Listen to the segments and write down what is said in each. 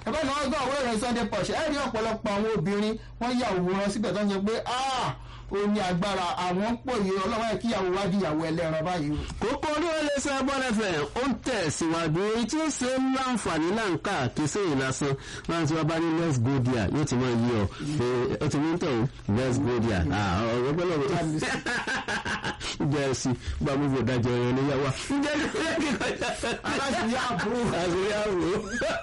ẹgbẹ́ náà gbọ́ àwọn ìrìn sunday punch ẹ̀ rí ọ̀pọ̀lọpọ̀ àwọn obìnrin wọ́n yà òwúrọ̀ síbẹ̀ tó ń sọ pé ó ní agbára àwọn ń pò yìí ọlọ́wọ́ ẹ̀ kíyàwó wá di ìyàwó ẹlẹ́ran báyìí. kókó orí ọlẹ́ sẹ́ bọ́lẹ́fẹ̀ ó ń tẹ̀síwájú èyí tí ó ṣe ń láǹfààní láǹkà kí sẹ́yìn lásán láti wá bá ní let's go there yóò ti máa yí ọ pé ó ti ní tẹ̀ ó let's go there ọ̀rọ̀ gbọ́dọ̀ jẹ́sí gba gbogbo ìdájọ́ ẹ̀rọ níyàwó aláṣìírí àbúrò. àṣírí àbúrò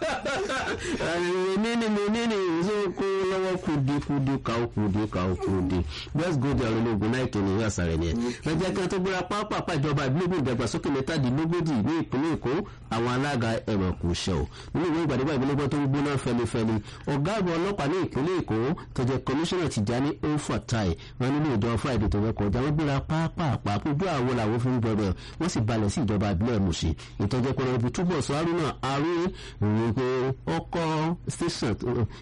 níní mi níní ìṣó kó lọ́wọ́ kùdí kùdí kàó kùdí kàó kùdí let's go there ológun náà kìíní ìwé àṣà rẹ̀ nìyẹn lọ́jọ́ kan tó gbéra pápá ìjọba ìbílẹ̀ ìdàgbàsókè mẹ́tàdínlógójì ní ìpínlẹ̀ èkó àwọn alága ẹ̀rọ kò ṣẹ̀ ò nínú ìwé ìgbàdégbà ìbílẹ̀ tó ń gbóná fẹlifẹli ọ̀gá àgbà ọlọ́pàá ní ìpínlẹ̀ èkó tó jẹ́ kọmíṣánná Tìjání Ofatai wọn nínú ìjọ Friday tó fẹ́ kọjá wọn gbéra pápá ojú àwọn làwọn fi ń gbọdọ̀ wọ́n sì balẹ̀ sí ìjọba ìbílẹ̀ Mùṣí ìtọ́jẹ́ pé ibi túbọ̀ sọ Haruna Arúgbó ìròyìn pé ọkọ̀ station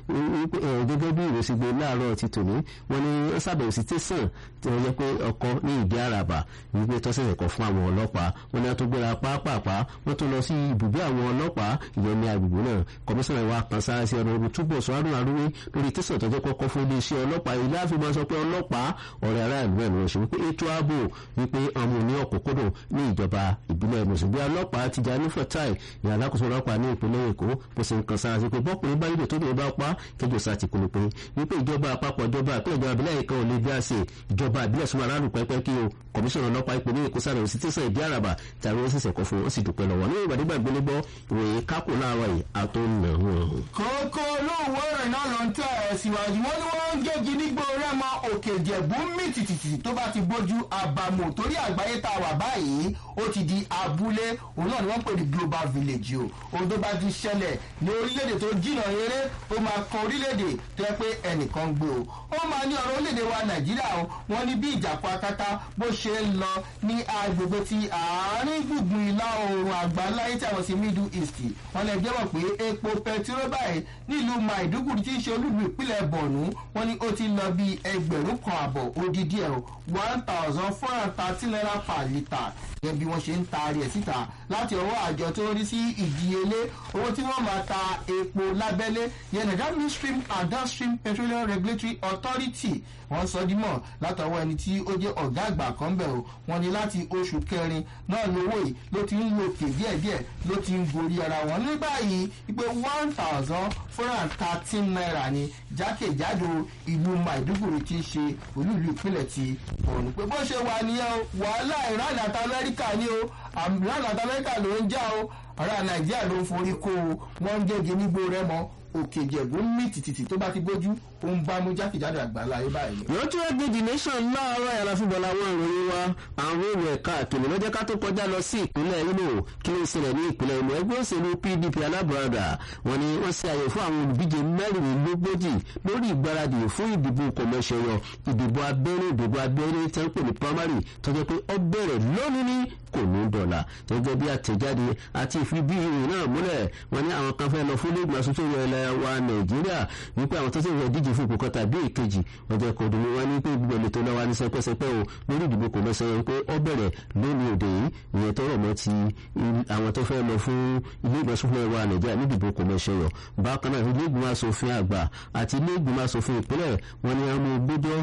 gẹ́gẹ́ bí ìròsì gbé láàárọ̀ ti tòní wọ́n ní wọ́n ṣàbẹ̀wò sí tẹ̀sán tí wọ́n jẹ́ pé ọkọ̀ ní ìdí àràbà wípé tọ́sẹ̀ ẹ̀kọ́ fún àwọn ọlọ́pàá wọ́n ní wọ́n tó gbéra pápápá wọ́n tó lọ sí ibùgbé àwọn ọlọ́pàá ìyẹn ní agbègbè náà kọmíṣánná wa kan sára sí ọ̀nà ibi túbọ̀ sọ Haruna Arúgbó lórí tẹ̀sán tọ́jọ́ kọ́kọ́ fún iléeṣẹ́ ọlọ́pàá ilé àfihàn sọ pé ọlọ́pàá ọ̀rẹ́ aráàlú ẹ̀ ló ṣe wípé ètò ààbò wípé ọmọ ní ọ̀kọ̀kọ̀dọ̀ ní ìjọba ìbílẹ̀ mùsùlùmí ọlọ́pàá Tìjání Fatai ní alákòóso ọlọ́pàá ní ìpínlẹ̀ Èkó bó ṣe ń kan sára sí pé bọ́kùnrin bá nílò tó lè bá pa kéjọ sá ti kúrò pé wípé ìjọba àpapọ̀ ìjọba ìpínlẹ̀ ìjọba ìbílẹ̀ kan ò lè bí àṣẹ ìjọba ìbílẹ̀ súnmọ́ aráàlú pẹ́pẹ́ kí o kọmíṣánná ọlọ́pàá ìpínlẹ̀ Èkó sáré òsì tẹ̀sán ìdí àràbà tàbí ó sì sẹ̀kọ́ fún ó sì dúpẹ́ lọ́wọ́ ní ìgbàdégbà ìgbélégbọ́ ìròyìn kákò láàárọ̀ yìí àtọ́nà wọn. kókó olóòwò ìrìn náà ló ń tẹ̀ ẹ̀ síwájú wọn ni wọ́n ń gégi nígbò rẹ́mọ òkè ìjẹ̀bú mí tìtìtì tó bá ti bójú àbàmù torí àgbáyé tá a wà báyìí ó ti di abúlé òun náà ni wọ́n pè ní global village o ohun tó bá ti ṣẹlẹ̀ ní orílẹ̀-èdè tó jìnnà eré ó máa kan orílẹ̀-èdè tó yẹ pé ẹnìkan ń gbé o ó máa ní ọ̀rọ̀ orílẹ̀-èdè wa nàìjíríà o wọ́n ní bí ìjàpá akátá bó ṣe ń lọ ní agbègbè ti àárín gbùngbùn ìlà oòrùn àgbáláyé tí àwọn sí middle east wọ́n lè jẹ́wọ́ pé epo pẹtiró báyìí nílùú maiduguri tí ń ṣe olúlu ìpínlẹ̀ borno wọ́n ní ó ti lọ bí ẹgbẹ̀rún kan àbọ̀ odidi ẹ̀ one thousand four hundred thirty naira per litre gẹ́gẹ́ bí wọ́n ṣe ń taari ẹ̀ síta láti ọwọ́ àjọ tó ń rí sí ìdíyelé owó tí wọ́n máa ta epo lábẹ́lé yẹn Nigeria Midstream and Downstream Petroleum Regulatory Authority wọ́n sọ dímọ̀ látọwọ́ ẹni tí ó jẹ́ ọ̀gá àgbà kan bẹ̀ o wọ́n ní láti oṣù kẹrin náà lówó yìí ló ti ń lòkè díẹ̀díẹ̀ ló ti ń gorí ara wọn ní báyìí wípé one thousand four hundred thirteen naira ni jákèjádò ìlú Maiduguri ti ń ṣe olúìlú ìpínlẹ̀ ti Borno pé bó ṣe wà nìyẹn o wàhálà Iran àti Amẹ́ríkà ni o Iran àti Amẹ́ríkà ló ń jà o ará Nàìjíríà ló ń forí kó o wọ́n ń gègé nígbó rẹ mọ́ òkè ìjẹ̀bú mí tìtìtì tó bá ti gbójú ó ń bá mú jákèjádò àgbáńlá ayé báyìí. lójú ẹgbẹ́ the nation láàárọ̀ yàrá fúnbọ̀ làwọn ìròyìn wa àwọn èrò ẹ̀ka àkèlè lọ́jọ́ ká tó kọjá lọ sí ìpínlẹ̀ Imo kí ló ń ṣẹlẹ̀ ní ìpínlẹ̀ Imo ẹgbẹ́ òṣèlú PDP alábùradà wọn ni wọ́n ṣe àyè fún àwọn olùdíje mẹ́rìnlélógójì lórí ìgbáradì fún ìdìbò kọ̀mẹ́sẹ̀yọ ìdìbò abẹ́rẹ́ ìdìbò abẹ́rẹ́ tẹ́ ń pè ní primary tó jẹ́ pé ó bẹ̀rẹ̀ lónìí ní kò ní dọ̀là gẹ́gẹ́ bí àtẹ̀jáde àti ìfibí ìròyìn náà múlẹ̀ wọn ní àwọn kan fẹ́ lọ fún lẹ́gbọ̀n aṣojú ilẹ̀ wa Nàìjíríà wípé àwọn tó ti rẹ̀ díje fún ipò kan tàbí ìkejì ọjọ́ kò dùn wọn ní pé gbogbo èlò tó lọ́wọ́ ní sẹpẹ́sẹpẹ́ o lórí ìdìbò kò lọ sẹ́yìn pé ó bẹ̀rẹ̀ lónìí òde yìí ìyẹn tó rọ̀ mọ́ ti àwọn tó fẹ́ lọ fún ilé ìgbọ̀nsúnfún wa Nàìjíríà ní ìdìbò kò lọ sẹ́yọ̀ bákan náà ilé ìgbìmọ̀ asòfin àgbà àti ilé ìgbìmọ̀ asòfin ìpínlẹ̀ wọn ni àwọn gbọ́dọ̀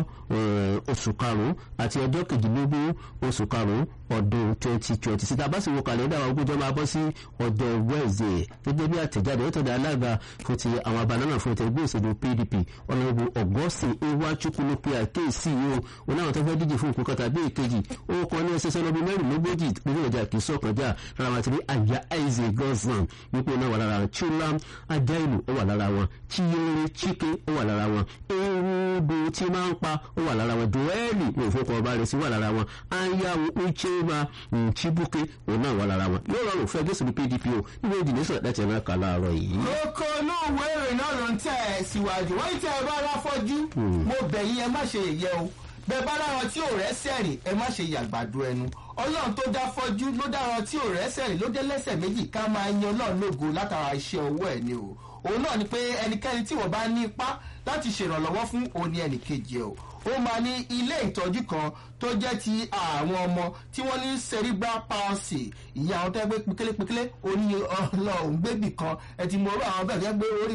oṣù karùn-ún àti ọjọ́ kejìlélógún oṣù karùn-ún ọdún twenty twenty síta bá sì wo kàlẹ́ndà àwọn ogójọ́ máa bọ́ sí ọjọ́ Wednesday gẹ́gẹ́ bí àtẹ̀jáde ó tọ̀dọ̀ alága fún ti àwọn abanánà fún ẹgbẹ́ òṣèlú PDP ọ̀nàbù ọ̀gọ́sìn iwájúkúlùpẹ̀ àkéèsí o wọn náà tó fẹ́ díje fún ìkókọ́ tàbí èkejì ó kọ́ ní ẹsẹ̀ sẹ́lọ́bí mẹ́rìnlélógójì nínú ìjà kì í sọ̀kànjá lára wọn ti rí àyà aize gosman wípé náà wà lára wọn chulam ajailu ó wà lára wọn chiyere chike ó wà lára wọn erudu tí máa ń pa ó wà lára wọn duwẹ́ẹ̀lì ní òfókò ọba rẹ̀ sí wà lára wọn ayahu uchema chibuke òun náà wà lára wọn yóò rọrùn fẹ́ gẹ́sùn PDP o níbi ìdílé sọ̀rọ̀ láti ẹ̀rọ kà láàárọ̀ yìí. kókó inú ìwé ìròyìn náà ló ń tẹ̀ ẹ́ síwájú wọ́n ń tẹ́ ẹ bá ráfọ́jú mo bẹ̀ yín ẹ má ṣe yẹ o bẹ́ẹ̀ bá láwọn tí ò rẹ́ sẹ́rìn ẹ má ṣe yàgbàdo ẹnu ọlọ́run tó dá fọ́jú ló dára tí ò rẹ́ sẹ́rìn ló dé lẹ́sẹ̀ méjì ká máa yan ọlọ́run lógo látara iṣẹ́ ọwọ́ ẹ̀ ni o òun náà ni pé ẹnikẹ́ni tí wọ́n bá ní ipá láti ṣèrànlọ́wọ́ fún òní ẹnìkejì ẹ̀ o ó máa ní ilé ìtọ́jú kan tó jẹ́ ti àwọn ọmọ tí wọ́n ní cerebral palsy ìyá àwọn tó yẹ pé pékélépékélé orí ọlọ́run gbébì kan ẹ ti mọ orú àwọn bẹ́ẹ̀ tó yẹ pé orí